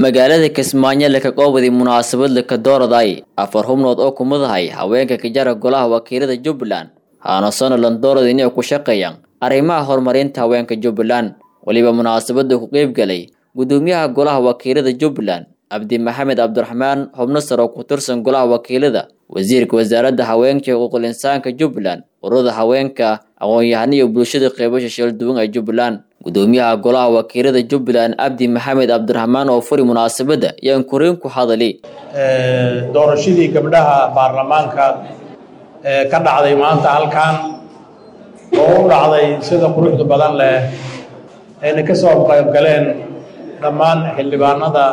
magaalada kismaayo laka qoobadi munaasabad laka dooraday afar xubnood oo kumadahay haweenka kijara golaha wakiilada jubbaland haana sonalan doorada inay ku shaqeeyaan arrimaha horumarinta haweenka jubbaland weliba munaasabada ku qeybgalay gudoomiyaha golaha wakiilada jubbaland cabdi maxamed cabdiraxmaan xubno sare oo ku tirsan golaha wakiilada wasiirka wasaaradda haweenka iyo xuquuqul insaanka jubbaland ururada haweenka aqoon-yahano iyo bulshada qeybasha sheelduwan ee jubbaland gudoomiyaha golaha wakiilada jubbaland cabdi maxamed cabdiraxmaan oo furi munaasabadda yaan koreyn ku hadali doorashadii gabdhaha baarlamaanka ee ka dhacday maanta halkan oo u dhacday sida quruxda badan leh ayna ka soo qayb galeen dhammaan xildhibaanada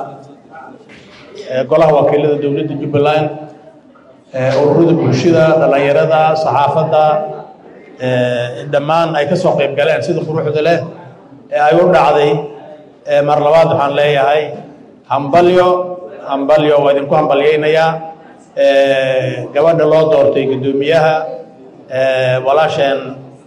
golaha wakiilada dowladda jubbaland ururada bulshada dhallinyarada saxaafadda dhammaan ay ka soo qayb galeen sida quruxda leh ee ay u dhacday mar labaad waxaan leeyahay hambalyo hambalyo waa idinku hambalyaynayaa gabadha loo doortay guddoomiyaha walaasheen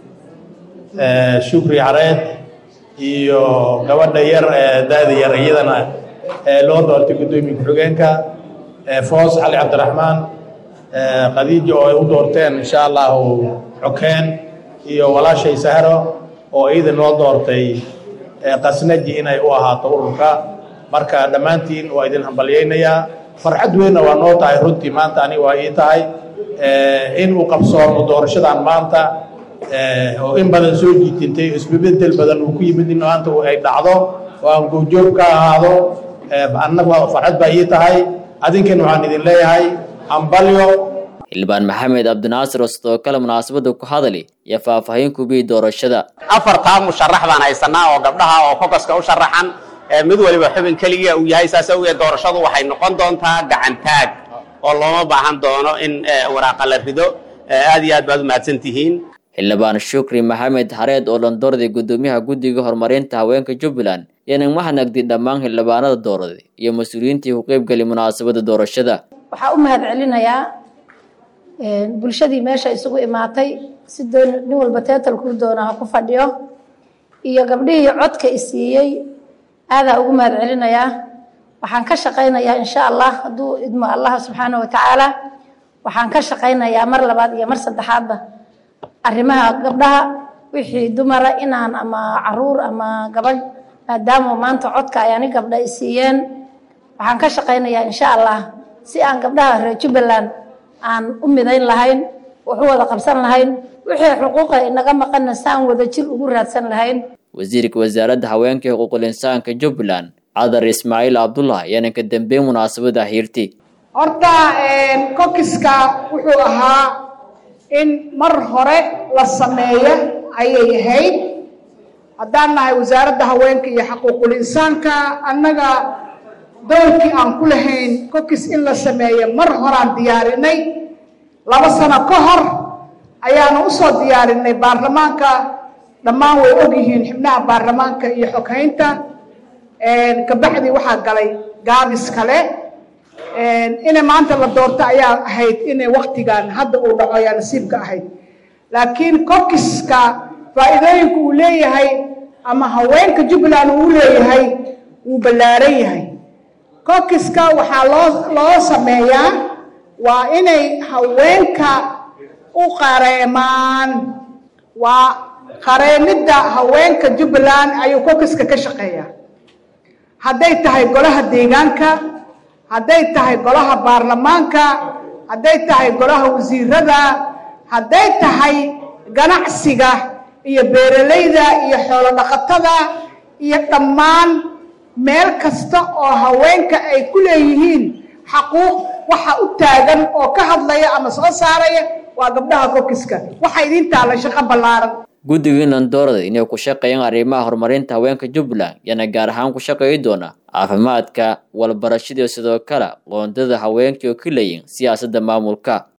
shukri xareed iyo gabadha yar daada yar iyadana loo doortay guddoomiye ku-xigeenka foos cali cabdiraxmaan khadiija oo ay u doorteen insha allahu xokeen iyo walaashay sahro oo iidan loo doortay qasnaji inay u ahaato ururka marka dhammaantiin waa idin hambalyaynayaa farxad weynna waa noo tahay runtii maanta aniga waa ii tahay in uu qabsoomo doorashadan maanta oo in badan soo jiitintay isbebedel badan uu ku yimid in maanta ay dhacdo oo aan goobjoog ka ahaado annaga farxad baa ii tahay adinkan waxaan idin leeyahay hambalyo xildhibaan maxamed cabdinaasir oo sidoo kale munaasabadda ku hadali iyo faahfaahin kubiyey doorashada afartaa musharax baan haysanaa oo gabdhaha oo kokoska u sharaxan mid waliba xubin keliya uu yahay saas awgeed doorashadu waxay noqon doontaa gacantaag oo looma baahan doono in waraaqa la rido aad iyo aad baad u mahadsan tihiin xildhibaan shukri maxamed hareed oo dhandooraday gudoomiyaha guddiga horumarinta haweenka jubbaland yanan mahanagdi dhammaan xildhibaanada dooraday iyo mas-uuliyiintii ku qeybgali munaasabadda doorashada waxaa u mahad celinayaa bulshadii meesha isugu imaatay si doon nin walba teetalkuu doona ha ku fadhiyo iyo gabdhihii codka isiiyey aadaa ugu mahad celinayaa waxaan ka shaqaynayaa insha allah hadduu idmo allah subxaana wa tacaala waxaan ka shaqaynayaa mar labaad iyo mar saddexaadba arrimaha gabdhaha wixii dumara inaan ama caruur ama gabadh maadaama maanta codka ay ani gabdha i siiyeen waxaan ka shaqaynayaa insha allah si aan gabdhaha reer jubbaland aan u midayn lahayn wax u wada qabsan lahayn wixii xuquuqa inaga maqanna si aan wada jir ugu raadsan lahayn wasiirka wasaaradda haweenka iyo xuquuqul insaanka jubbaland cadar ismaaciil cabdullah ayaana ka dambeyn munaasabada hiirti horta kokiska wuxuu ahaa in mar hore la sameeyo ayay ahayd haddaan nahay wasaaradda haweenka iyo xuquuqul insaanka annaga doolkii aan ku lahayn kokis in la sameeyo mar horaan diyaarinay laba sano ka hor ayaanu usoo diyaarinay baarlamaanka dhammaan way ogyihiin xubnaha baarlamaanka iyo xoghaynta kabacdii waxaa galay gaabis kale inay maanta la doorto ayaa ahayd inay waktigan hadda uu dhaco ayaa nasiibka ahayd laakiin kokiska faa'iidooyinka uu leeyahay ama haweenka jubbaland uu leeyahay wuu ballaaran yahay kokiska waxaa loo loo sameeyaa waa inay haweenka u qareemaan waa qareemidda haweenka jubbaland ayuu kokiska ka shaqeeyaa hadday tahay golaha deegaanka hadday tahay golaha baarlamaanka hadday tahay golaha wasiirada hadday tahay ganacsiga iyo beeralayda iyo xoolo dhaqatada iyo dhammaan meel kasta oo haweenka ay ku leeyihiin xaquuq waxa u taagan oo ka hadlaya ama soo saaraya waa gabdhaha kokiska waxa idiin taalla shaqo ballaaran guddiga inlandoorada inay ku shaqeeyaan arrimaha horumarinta haweenka jubbaland yana gaar ahaan ku shaqeeyi doona caafimaadka walbarashada sidoo kale qoondada haweenka oo ka leeyihin siyaasadda maamulka